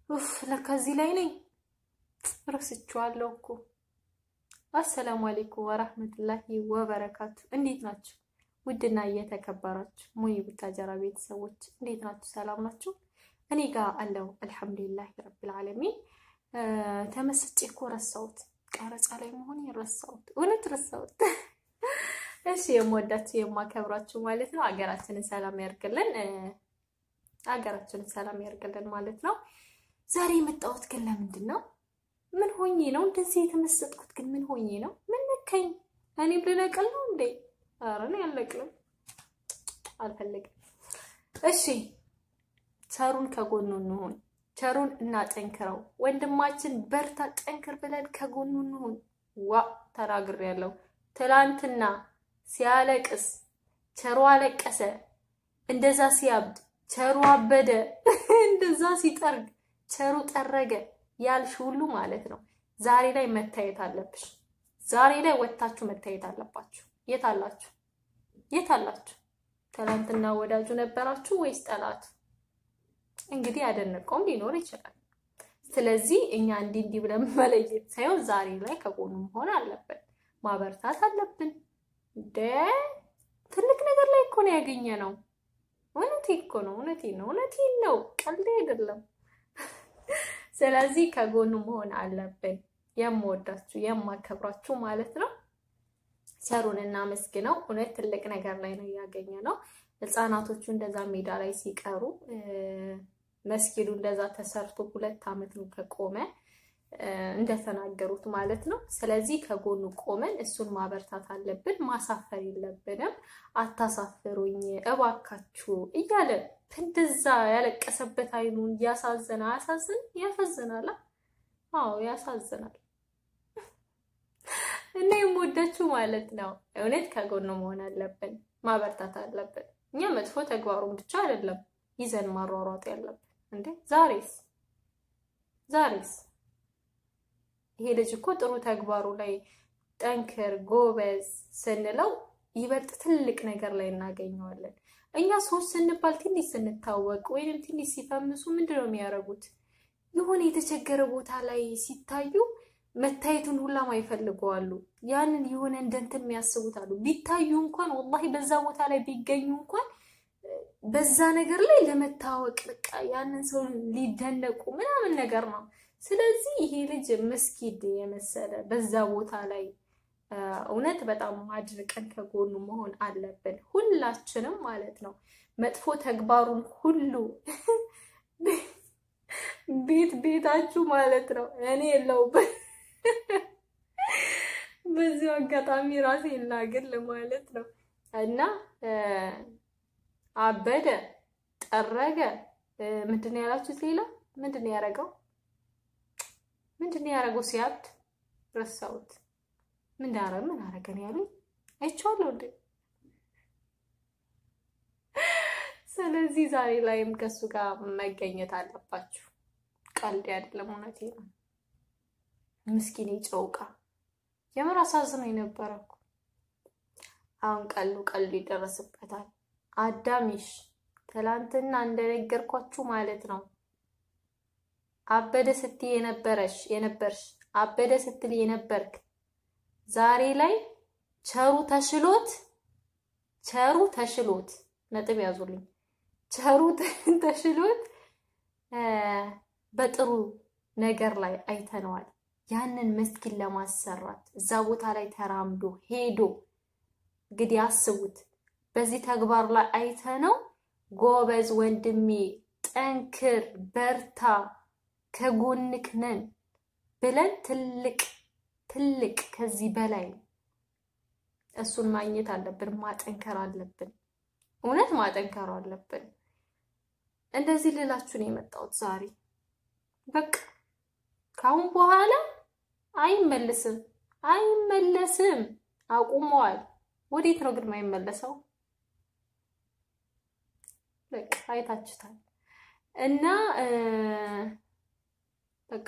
ኡፍ ለካ እዚህ ላይ ነኝ። ረስቼዋለሁ እኮ። አሰላሙ አሌይኩም ወራህመቱላሂ ወበረካቱ። እንዴት ናችሁ? ውድና እየተከበራችሁ ሙይ ቡታጀራ ቤተሰቦች እንዴት ናችሁ? ሰላም ናችሁ? እኔ ጋር አለው አልሐምዱሊላህ ረብል ዓለሚን። ተመስጬ እኮ ረሳሁት፣ ቀረጻ ላይ መሆን ረሳሁት፣ እውነት ረሳሁት። እሺ የምወዳችሁ የማከብራችሁ ማለት ነው። ሀገራችንን ሰላም ያርግልን፣ ሀገራችንን ሰላም ያርግልን ማለት ነው። ዛሬ የመጣሁት ግን ለምንድን ነው? ምን ሆኜ ነው እንደዚህ የተመሰጥኩት? ግን ምን ሆኜ ነው? ምን ነካኝ? እኔም ልነቅል ነው እንዴ? ኧረ እኔ አልነቅልም፣ አልፈልግም። እሺ ቸሩን ከጎኑ እንሁን፣ ቸሩን እናጠንክረው። ወንድማችን በርታ፣ ጠንክር ብለን ከጎኑ እንሁን። ዋ ተናግሬያለሁ። ትላንትና ሲያለቅስ ቸሩ አለቀሰ፣ እንደዛ ሲያብድ ቸሩ አበደ፣ እንደዛ ሲጠርግ ቸሩ ጠረገ ያልሽ ሁሉ ማለት ነው። ዛሬ ላይ መታየት አለብሽ። ዛሬ ላይ ወጥታችሁ መታየት አለባችሁ። የት አላችሁ? የት አላችሁ? ትናንትና ወዳጁ ነበራችሁ ወይስ ጠላት? እንግዲህ ያደነቀውም ሊኖር ይችላል። ስለዚህ እኛ እንዲህ እንዲህ ብለን መለየት ሳይሆን ዛሬ ላይ ከጎኑ መሆን አለብን፣ ማበርታት አለብን። እንደ ትልቅ ነገር ላይ እኮ ነው ያገኘ ነው። እውነቴ እኮ ነው። እውነቴ ነው። እውነቴ ነው። ቀልድ አይደለም። ስለዚህ ከጎኑ መሆን አለብን። የምወዳችሁ የማከብራችሁ ማለት ነው። ቸሩን እናመስግነው። እውነት ትልቅ ነገር ላይ ነው ያገኘ ነው። ህፃናቶቹ እንደዛ ሜዳ ላይ ሲቀሩ መስጊዱ እንደዛ ተሰርቶ ሁለት ዓመት ነው ከቆመ እንደተናገሩት ማለት ነው። ስለዚህ ከጎኑ ቆመን እሱን ማበርታት አለብን። ማሳፈር የለብንም። አታሳፍሩኝ እባካችሁ እያለ እንደዛ ያለቀሰበት አይኑን እያሳዘነ አያሳዝን? ያሳዝናል። አዎ ያሳዝናል። እና የምወዳችሁ ማለት ነው እውነት ከጎኑ መሆን አለብን፣ ማበርታት አለብን። እኛ መጥፎ ተግባሩን ብቻ አይደለም ይዘን ማሯሯጥ ያለብን እንዴ። ዛሬስ ዛሬስ ይሄ ልጅ እኮ ጥሩ ተግባሩ ላይ ጠንክር ጎበዝ ስንለው ይበልጥ ትልቅ ነገር ላይ እናገኘዋለን። እኛ ሰዎች ስንባል ትንሽ ስንታወቅ ወይንም ትንሽ ሲፈምሱ ምንድን ነው የሚያደርጉት? የሆነ የተቸገረ ቦታ ላይ ሲታዩ መታየቱን ሁላም አይፈልገዋሉ። ያንን የሆነ እንደንትን የሚያስቡት አሉ። ቢታዩ እንኳን ወላሂ በዛ ቦታ ላይ ቢገኙ እንኳን በዛ ነገር ላይ ለመታወቅ በቃ ያንን ሰው ሊደነቁ ምናምን ነገር ነው። ስለዚህ ይሄ ልጅ መስጊድ የመሰለ በዛ ቦታ ላይ እውነት በጣም አድርቀን ከጎኑ መሆን አለብን፣ ሁላችንም ማለት ነው። መጥፎ ተግባሩን ሁሉ ቤት ቤታችሁ ማለት ነው። እኔ የለውበት በዚሁ አጋጣሚ ራሴ ላግል ማለት ነው እና አበደ ጠረገ ምንድን ነው ያላችሁት? ሌላ ምንድን ነው ያደረገው? ምንድን ነው ያደረገው? ሲያብድ ረሳሁት። ምን ዳረ ምን አረገ ነው ያሉኝ? አይቼዋለሁ እንዴ። ስለዚህ ዛሬ ላይም ከሱ ጋር መገኘት አለባችሁ። ቀልድ አይደለም፣ እውነቴ ነው። ምስኪን ጨውቃ የምር አሳዝኖ የነበረ እኮ አሁን ቀሉ ቀሉ ይደረስበታል። አዳሚሽ ትላንትና እንደነገርኳችሁ ማለት ነው አበደ ስትይ የነበረሽ የነበርሽ አበደ ስትል የነበርክ ዛሬ ላይ ቸሩ ተሽሎት ቸሩ ተሽሎት ነጥብ ያዙልኝ። ቸሩ ተሽሎት በጥሩ ነገር ላይ አይተነዋል። ያንን መስጊድ ለማሰራት እዛ ቦታ ላይ ተራምዶ ሄዶ እንግዲህ አስቡት። በዚህ ተግባር ላይ አይተነው ጎበዝ ወንድሜ፣ ጠንክር፣ በርታ፣ ከጎንክ ነን ብለን ትልቅ ትልቅ ከዚህ በላይ እሱን ማግኘት አለብን። ማጠንከር አለብን። እውነት ማጠንከር አለብን። እንደዚህ ልላችሁ ነው የመጣሁት ዛሬ። በቃ ካሁን በኋላ አይመለስም፣ አይመለስም። አቁመዋል። ወዴት ነው ግን የማይመለሰው? በቃ አይታችሁታል። እና በቃ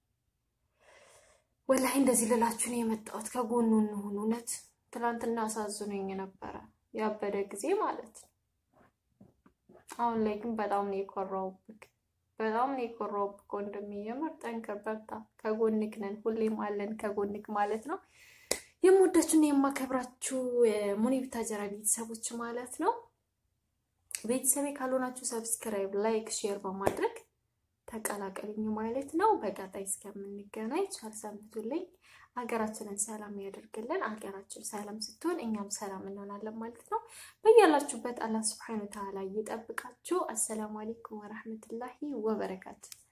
ወላሂ እንደዚህ ልላችሁ ነው የመጣሁት። ከጎኑ እንሁን። እውነት ትናንትና አሳዝኖኝ ነበረ ያበደ ጊዜ ማለት ነው። አሁን ላይ ግን በጣም ነው የኮራውብክ። በጣም ነው የኮራሁብህ ወንድሜ። የምር ጠንክር፣ በርታ፣ ከጎንክ ነን፣ ሁሌም አለን ከጎንክ ማለት ነው። የምወዳችሁና የማከብራችሁ ሙኒ ቡታጀራ ቤተሰቦች ማለት ነው። ቤተሰቤ ካልሆናችሁ ሰብስክራይብ፣ ላይክ፣ ሼር በማድረግ ተቀላቀሉኝ ማለት ነው። በቀጣይ እስከምንገናኝ ቻል ሰንብቱልኝ። ሀገራችንን ሰላም ያደርግልን። ሀገራችን ሰላም ስትሆን እኛም ሰላም እንሆናለን ማለት ነው። በያላችሁበት አላህ ስብሐነ ወተዓላ ይጠብቃችሁ። አሰላሙ አለይኩም ወረህመቱላሂ ወበረካቱ